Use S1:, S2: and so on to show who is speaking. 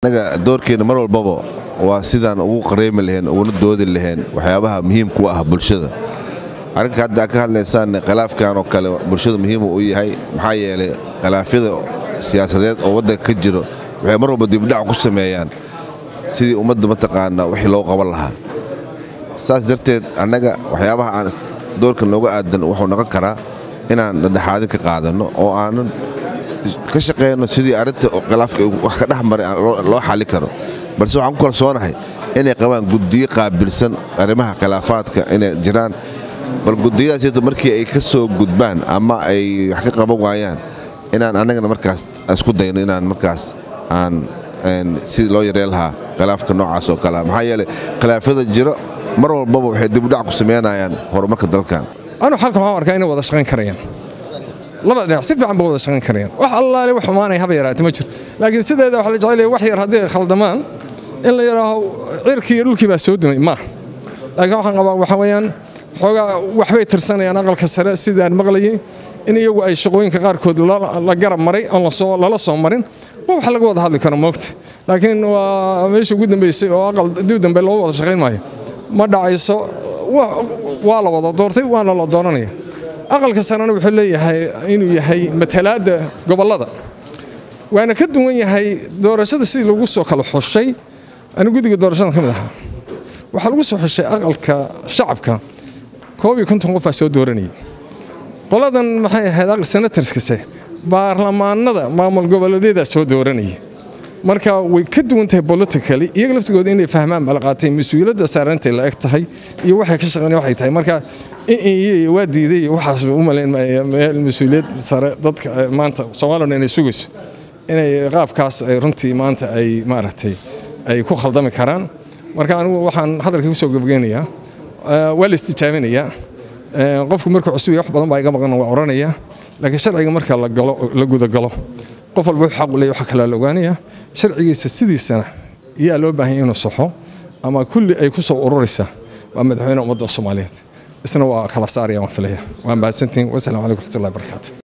S1: anaga doorkeena mar walbaba waa sidaan ugu qareemi laheen uguna doodi laheen waxyaabaha muhiimka u ah bulshada arrinka hadda ka hadlaysaan khilaafkan oo kale bulshada muhiimu u yahay maxaa yeelay khilaafyada siyaasadeed oo waddanka ka jiro waxay mar walba dibdhac ku sameeyaan sidii ummadda mataqaana wixii loo qaban lahaa saas darteed annaga waxyaabaha aan doorkan nooga aadan wuxuu noqon karaa inaan dhadhexaadin ka qaadanno oo aanan ka shaqeyno sidii arrinta khilaafka wax ka dhex maray loo xali karo balse waxaan ku kalsoonahay inay qabaan guddiyo qaabilsan arrimaha khilaafaadka inay jiraan bal gudiyadaas markii ay ka soo gudbaan ama ay wax ka qaban waayaan inaan annagana markaas isku dayno inaan markaas aan sidii loo yareen lahaa khilaafka noocaas oo kalea maxaa yeeley khilaafyada jiro mar walbaba waxay dibudhac ku sameynayaan horumarka dalkan
S2: anu halkan waxaan arkaa inay wada shaqayn karayaan labada dhinac si fiican ba wada shaqayn karayaan wax allaale wax xumaanay haba yaraatay ma jirto laakiin sideeda waxa la jecelaya wax yar haddii ay khaldamaan in la yidhaaho cirkii iyo dhulkii baa soo dumay ma laakiin waxaan qabaa waxa weeyaan xoogaa waxbay tirsanayaan aqalka sare sidaan maqlayay in iyagu ay shaqooyinka qaarkood la garab maray oon lala soo marin waa wax laga wada hadli karo moogta laakiin waa meeshii ugu dambeysay oo aqal dib dambe loo wada shaqayn maayo ma dhacayso waa la wada doortay waana la dooranaya aqalka sarena wuxuu leeyahay inuu yahay matalaadda gobollada waana ka duwan yahay doorashada sidii lagu soo kala xushay anu guddiga doorashada ka mid ahaa waxaa lagu soo xushay aqalka shacabka koob iyo konton qofaa soo dooranayay qoladan maxay ahayd senatarskase baarlamaanada maamul goboleedyada soo dooranaya marka way ka duwan tahay politically iyaga laftigooda inay fahmaan bala qaatay mas-uuliyadda saarantay la eg tahay iyo waxay ka shaqeyn waxay tahay marka iyo waa diiday iyo waxaas u malayn meel mas-uuliyad sare dadka maanta Soomaaliland inay sugayso inay qaabkaas ay runtii maanta ay maaragtay ay ku khaldami karaan marka anigu waxaan hadalka ku soo gabageynayaa waa la istijaabinayaa qofku markuu cusub wax badan baa iga maqan waa oranaya laakiin sharciga marka la galo la guda galo qof walba wuxuu xaq u leeyahay waxa kale la ogaanaya sharcigiisa sidiisana iyaa loo baahan inuu saxo ama kulli ay ku soo ururaysa waa madaxweyne ummadda Soomaaliyeed isna waa kala saaraya waan filaya waan mahadsantiin wasalaamu calaykum waraxmatullaahi wabarakaatuh